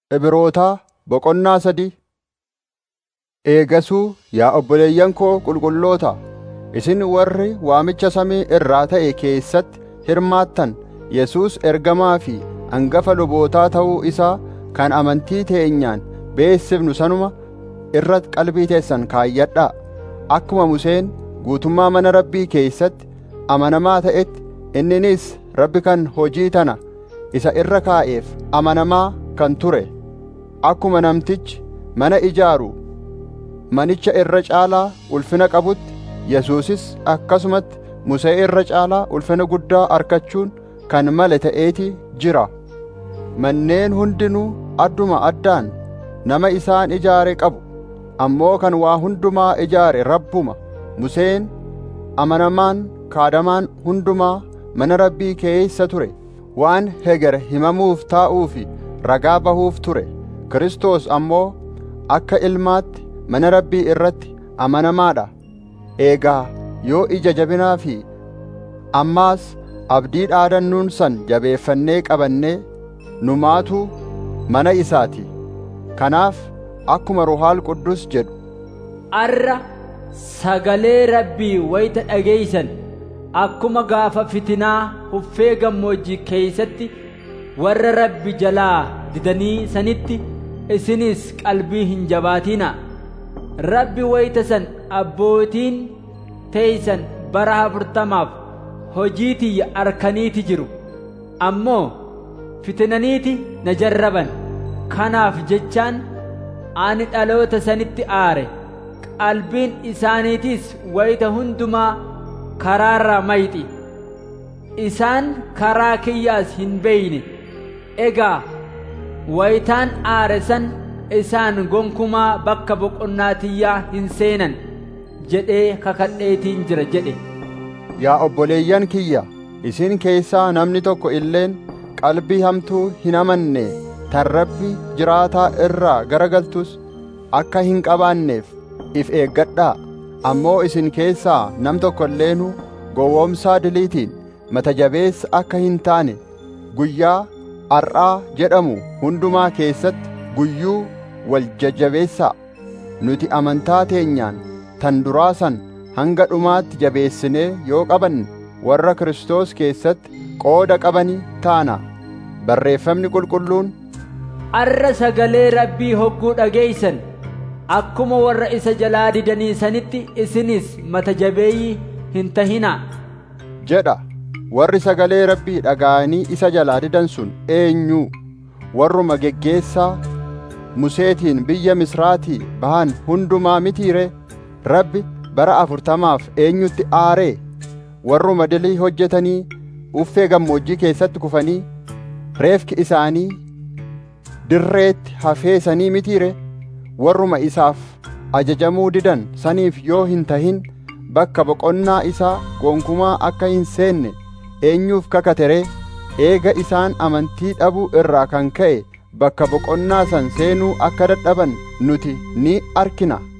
Ibrootaa boqonnaa sadii Eegasuu yaa obboleeyyan koo qulqulloota isin warri waamicha samii irraa ta'e keessatti hirmaattan Yesuus ergamaa fi hangafa lubootaa ta'uu isaa kan amantii teenyaan beessifnu sanuma irratti qalbii teessan kaayyadhaa akkuma Museen guutummaa mana Rabbii keessatti amanamaa ta'etti inninis Rabbi kan hojii tana isa irra kaa'eef amanamaa kan ture akkuma namtichi mana ijaaru manicha irra caalaa ulfina qabutti Yesuusis akkasumatti Musee irra caalaa ulfina guddaa argachuun kan male ta'eeti jira manneen hundinuu adduma addaan nama isaan ijaare qabu ammoo kan waa hundumaa ijaare Rabbuma Museen amanamaan kaadamaan hundumaa mana Rabbii keeysa ture waan heger himamuuf taa'uu fi ragaa bahuuf ture Kiristoos ammoo akka ilmaatti mana Rabbii irratti amanamaadha eegaa yoo ija jabinaa fi ammaas abdii dhaadannuun san jabeeffannee qabannee numaatu mana isaati kanaaf akkuma ruhaal quddus jedhu arra sagalee rabbii wayita dhageeysan akkuma gaafa fitinaa huffee gammoojjii keeysatti warra rabbi jalaa didanii sanitti isinis qalbii hin jabaatinaa rabbi wayita san abbootiin teeysan bara afurtamaaf hojii tiyya arkaniiti jiru ammoo fitinaniiti na jarraban kanaaf jechaan ani dhaloota sanitti aare qalbiin isaaniitis wayita hundumaa karaarra mayxi isaan karaa kiyyaas hin beeyne egaa wayitaan aare san isaan gonkumaa bakka boqonnaa tiyyaa hin seenan jedhee kakadheetiin jira jedhe Yaa obboleeyyan kiyya isin keessaa namni tokko illeen qalbii hamtuu hin amanne tan rabbi jiraataa irraa garagaltus akka hin qabaanneef if eeggadhaa ammoo isin keessaa nam tokko illeenuu gowwoomsaa diliitiin mata jabeessa akka hin taane guyyaa ar'aa jedhamu hundumaa keessatti guyyuu wal jajjabeessaa nuti amantaa teenyaan tan duraa san hanga dhumaatti jabeessinee yoo qabanne warra Kiristoos keessatti qooda qabanii taana barreeffamni qulqulluun arra sagalee rabbii hogguu dhageeysan akkuma warra isa jalaa didanii sanitti isinis mata jabeeyyii hin tahinaa jedha warri sagalee rabbii dhaga'anii isa jalaa didan sun eenyuu warruma geggeessaa museetiin biyya misraatii bahan hundumaa mitiire rabbi bara afurtamaaf eenyutti aaree warruma dilii hojjetanii uffee gammoojjii keessatti kufanii reefki isaanii dirreetti hafeesanii mitiire warruma isaaf ajajamuu didan saniif yoo hin tahin bakka boqonnaa isaa gonkumaa akka hin seenne eenyuuf kakateree eega isaan amantii dhabuu irraa kan ka'e bakka boqonnaa san seenuu akka dadhaban nuti ni arkina